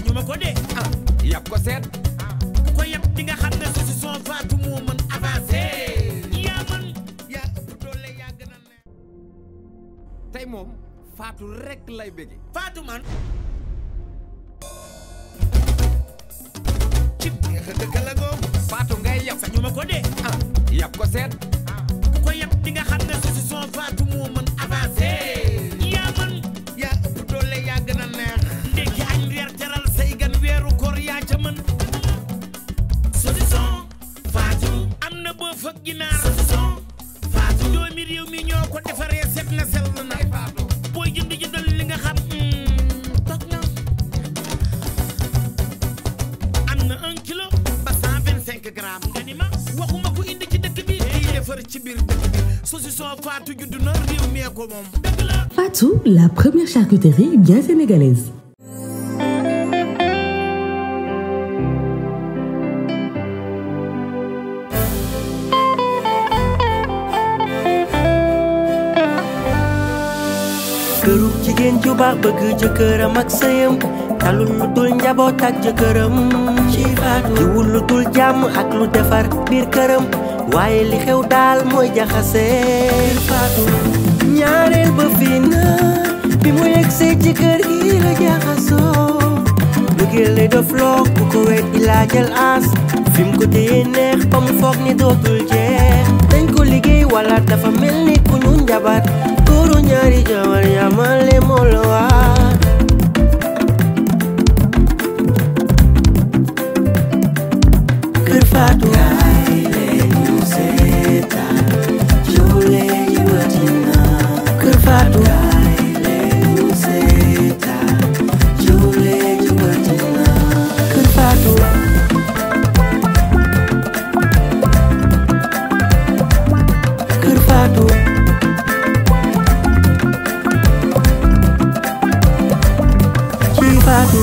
sañu ma ko de ah yàpp ko seet ku ko yab di nga xam ne saucisson Fatou moo mën avancé yaa man yaa ëpp doole yaa gën a neex tey moom Fatou rek lay bëgge Fatou man cib neex a dëkk la googu Fatou ngay yàpp sañu ma ko de ah yàpp ko seet ku ko yab di nga xam ne saucisson Fatou moo mën avancé yaa man yaa ëpp doole yaa gën a neex ndekki añ reer teral say gan weeru koor yaa ca mën saucisson Fatou am na boo fa ginaar saucisson Fatou doomi réew mi ñoo ko defaree set na sell na booy jënd jëndal li nga xam toog na am na un kilo ba cent vingt cinq grammes nga ni ma waxuma ko indi ci dëkk bi day defar ci biir dëkk bi saucisson Fatou judd na réew mi ko moom dëgg la Fatou, la première charcuterie bien sénégalaise. kërug jigéen ju baax bëgg jëkkëram ak sëyam talul lu dul njaboot ak jëkkëram ci faatu jiwul lu dul jàmm ak lu defar biir këram waaye li xew daal mooy jaxase faatu ñaareel ba fii na bi mu yegsee ci kër gi la jaxasoo bëggeel lay def loo ku ko weet ilaa jël aas fi mu ko téye neex ba mu foog ni dootul jeex dañ ko liggéey wala dafa mel ni ku ñu njabar góoru ñaari jabar yamale moo la waar kër Faatu kaay leen ñu seetaan joole yi watina kër Faatu kaay leen ñu seetaan joole yi watina kër Faatu kër Faatu ci Faatu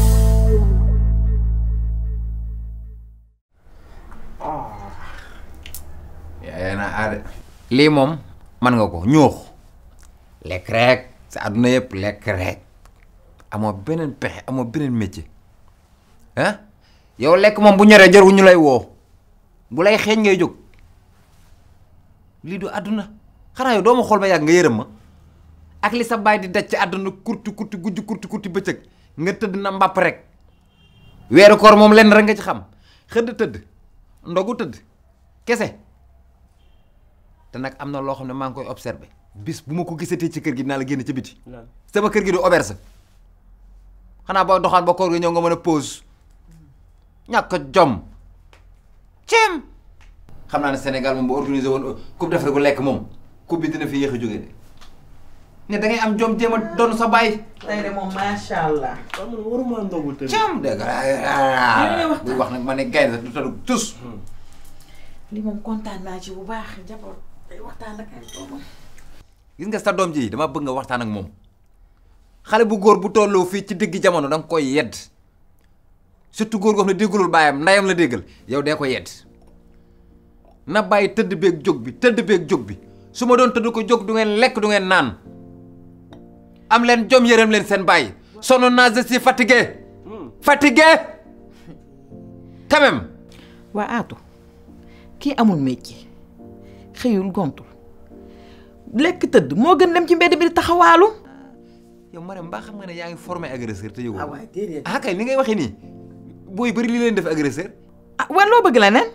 yaa na aade lii moom man nga ko ñuux lekk rek sa àdduna yëpp lekk rek amoo beneen pexe amoo beneen métier ah yow lekk moom bu ñoree jarul ñu lay woo bu lay xeeñ ngay jóg lii du àdduna xanaa yow doo ma xool ba yàgg nga yërëm ma ak li sa baay di daj ci àdduna kurti kurti guddi kurti kurti bëccëg nga tëdd na mbàpp rek weeru koor moom lenn rek nga ci xam xëdd tëdd ndogu tëdd kese te nag am na loo xam ne maa ngi koy observé bis bu ma ko gisatee ci kër gi dinaa la génn ci biti sama kër gi du auberge xanaa boo doxaan ba koor gi ñëw nga mën a pause ñàkk a jom ceem xam naa ne Sénégal moom bu organisé woon coupe d'Afrique bu lekk moom coupe bi dina fi yéex a jógee de ne da ngay am jom jéem a doon sa baay tey de moom macha allah. waruma ndogu tëdd ceem dégg nga buy wax nag ma ne gaynde sax du tadu tus li moom kontaan naa ci bu baax njaboot day waxtaan ak ay doomam. gis nga sa doom ji dama bëgg nga waxtaan ak moom xale bu góor bu tolloo fii ci digg jamono da nga koy yedd surtout góor goo xam ne déggalul baayam ndayam la déggal yow dee ko yedd na bàyyi tëdd beeg jóg bi tëdd beeg jóg bi su ma doon tëdd ko jóg du ngeen lekk du ngeen naan am leen jom yërëm leen seen bàyyi sonn naa je suis fatigué fatigué quand même waa Aatu kii amul métier xëyul gontul lekk tëdd moo gën dem ci mbedd bi di taxawaalu. yow Marème mbaa xam nga ne yaa ngi formé agresseur te yëgoo ah waay déedéet. ah kay ni ngay waxee nii booy bëri li leen def agresseur ah waa loo bëgg la nen.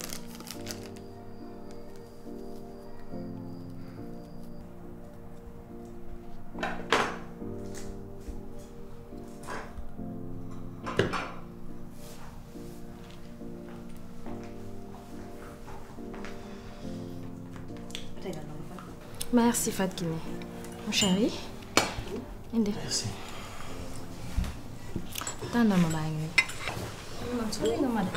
Merci Fat Kiné. Mon chéri. Indi. Merci. tànnal ma baa ngi man sori nga ma de.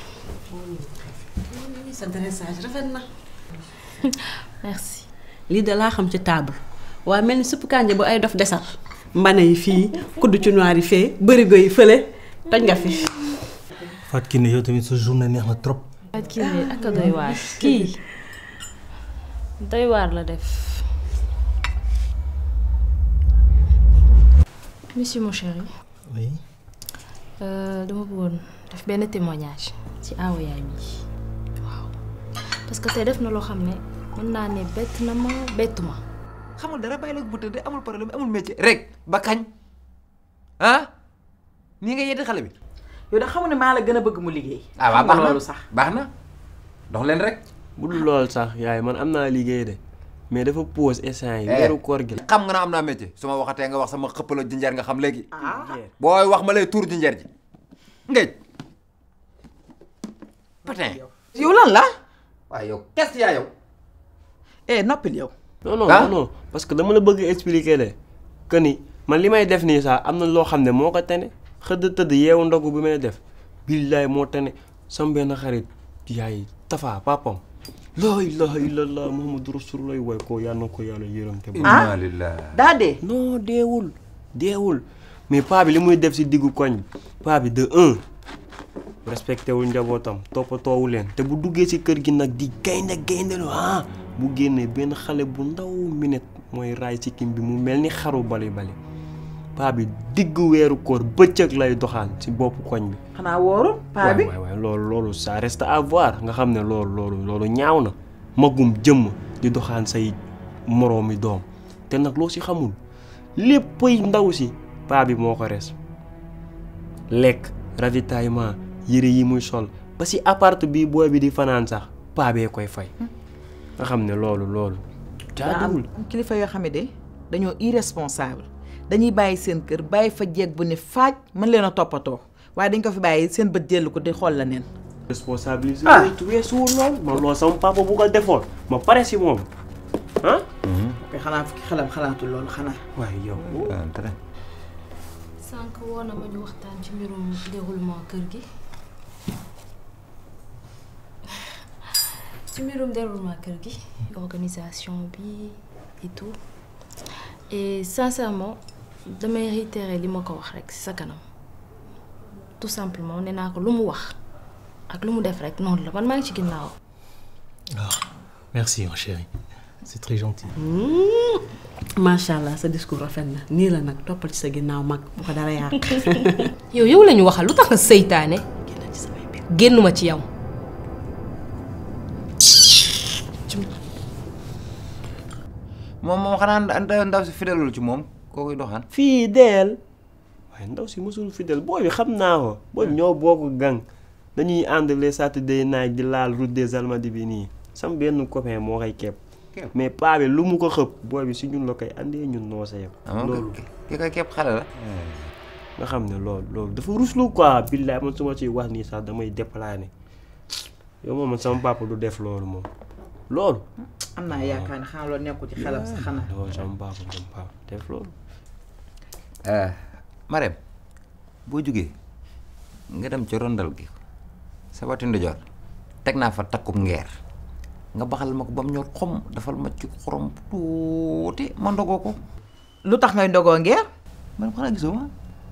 sa dressage rafet na. Merci. lii de laa xam ci table waaye mel ni suppu kànja bu ay dof desal mbana yi fii kudd ci noir yi fee bërigo yi fële toj nga fi. Fatou Kiné yow tamit sa journée neex na trop. Fat Kiné ak a doy waar kii doy waar la def. Monsieur mon chéri. oui. dama bëggoon def benn témoignage ci aawa yaay mi waaw parce que tey def na loo xam ne mën naa ne bett na ma bettu ma xamul dara bàyyi la bu tëdd amul problème amul métier rek ba kañ ah nii nga yeddi xale bi yow da xamu ne maa la gën a bëgg mu liggéey. ah waaw xam nga baax na loolu sax. baax na dox leen rek bu dul lool sax yaay man am naa liggéey de mais dafa pause instant yi weeru koor gi la xam nga na am naa métier su ma waxatee nga wax sama xëppalo jinjeer nga xam léegi ah booy wax ma lay tuur jinjeer ji ngéej patin yow lan la. waaye yow qu'est-ce qu'il y a yow eh noppil yow. non non Ah? non non parce que dama la bëgg expliquer de que ni man li may def nii sax am na loo xam ne moo ko tane xëdd tëdd yeewu ndogu bi may def billaay moo tane sam benn xarit yaay tafa papam laa ilaha illallah muhammadu rasulullah way ko yal na ko yàlla yërëm te ba inna lillahi daa dee. non deewul deewul mais paa bi li muy def si diggu koñ bi paa bi de un respecté wul njabootam toppatoowu leen te bu duggee si kër gi nag di gaynde gayndelu ah bu génnee benn xale bu ndaw minute mooy raay si kim bi mu mel ni xaru bali bali paa bi diggu weeru koor bëccëg lay doxaan si boppu koñ bi xanaa wóorul paa bi. waay waay loolu loolu ça reste à voir nga xam ne loolu loolu loolu ñaaw na magum jëmm di doxaan say moroomi doom te nag loo si xamul léppay ndaw si paa bi moo ko res lekk ravitaillement yére yi muy sol ba si appart bi booy bi di fanaan sax paa bee koy fay nga xam ne loolu loolu daa am jaaduwul am kilifa yoo xam ne de dañoo irresponsable dañuy bàyyi seen kër bàyyi fa jeeg bu ne faaj mën leen a toppatoo waaye dañ ko fi bàyyi seen bët jël ko di xool la neen. responsabilité Ah. weesuwul lool man loolu sama papa bu ko defoon ma pare si moom ah ok xanaa fi xelam xalaatul loolu xanaa. waaye yow sànq woo na ma ñu waxtaan ci mbirum déroulement kër gi ci mbirum déroulement kër gi organisation bi et tout et sincèrement damay réitérer li ma ko wax rek ci sa kanam tout simplement nee naa ko lu mu wax ak lu mu def rek noonu la man maa ngi ci ginnaaw Merci, mon chéri. C'est très gentil. macha allah sa discours rafet na nii la nag toppal ci sa ginnaaw mag bu ko dara yàq. yow yow la ñu waxal lu tax nga seytaane génnuma ci yow moom moom xanaa ndaw ndaw si fidèle ci moom koo koy doxaan fidèle waaye ndaw si mosul fidèle booy bi xam naa ko booy bi ñoo bokk gang dañuy ànd les Saturday night di laal route des Almadies bi nii sam benn copain moo koy kepp Kepp. mais paa bi lu mu ko xëpp booy bi si ñun la koy andee ñun noo sa yem amoon loolu ki koy képp xale la nga xam ne loolu loolu dafa ruslu quoi billaay man su ma ciy wax nii sax damay déplané yow moom man sama papa du def loolu moom loolu am naa yaakaar ne xanaa loolu nekkul ci xelam sax xanaa. loolu sama papa sama papa def loolu Marème boo jógee nga dem ci rondal gi sa wati ndijoor teg naa fa takkub ngeer nga baxal ma ko ba mu ñor xom dafal ma ci xorom tuuti ma ndogoo ko lu tax ngay ndogoo ngeer. man xanaa gisoo ma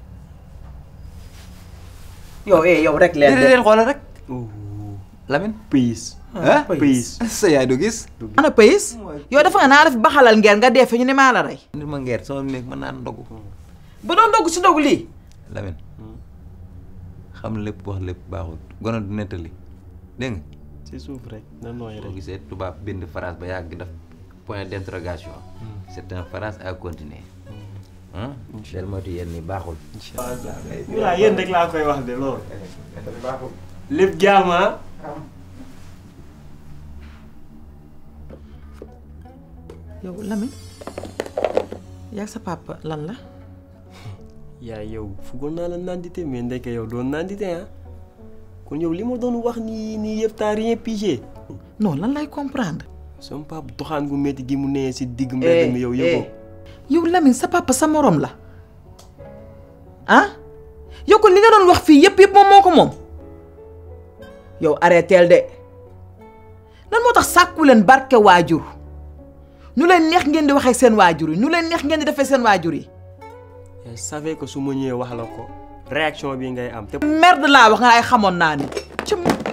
yow eh yow rek leen déedéet xoolal rek oh Lamine pays ah pays sa yaay du gis ana pays yow dafa nga naa def baxalal ngeer nga dee fi ñu ne maa la rey. nit ma ngeer sama néeg mën naa ndogu ba doon ndogg si ndogu lii. Lamine xam lépp wax lépp baaxul gone du nettali dégg nga ci suuf rek na nooy boo rek gisee tubaab bind phrase ba yàgg def point d'interrogation c'est une phrase à continuer ah del moytu yenn ni baaxul waaw yéen rek laa koy wax de loolu lépp jaama yow Lamine yaa sa papa lan la. yaa yow fuggoon naa la nandite mais ndeke yow doon nandite ah kon yow li ma doon wax nii nii yëpp t'as rien pigé non lan lay comprendre. sama papa doxaan gu métti gi mu nee si digg mbedd mi yow yëgoo yow Lamine sa papa sa morom la ah yow kon li nga doon wax fii yëpp yëpp moom moo ko moom yow arrêteel de lan moo tax sàkku leen barke waajur ñu leen neex ngeen di waxee seen waajur yi ñu leen neex ngeen di defee seen waajur yi. je savais que su ma ñëwee wax la ko réaction bi ngay am te merde laa wax nga ay xamoon naa ni. ci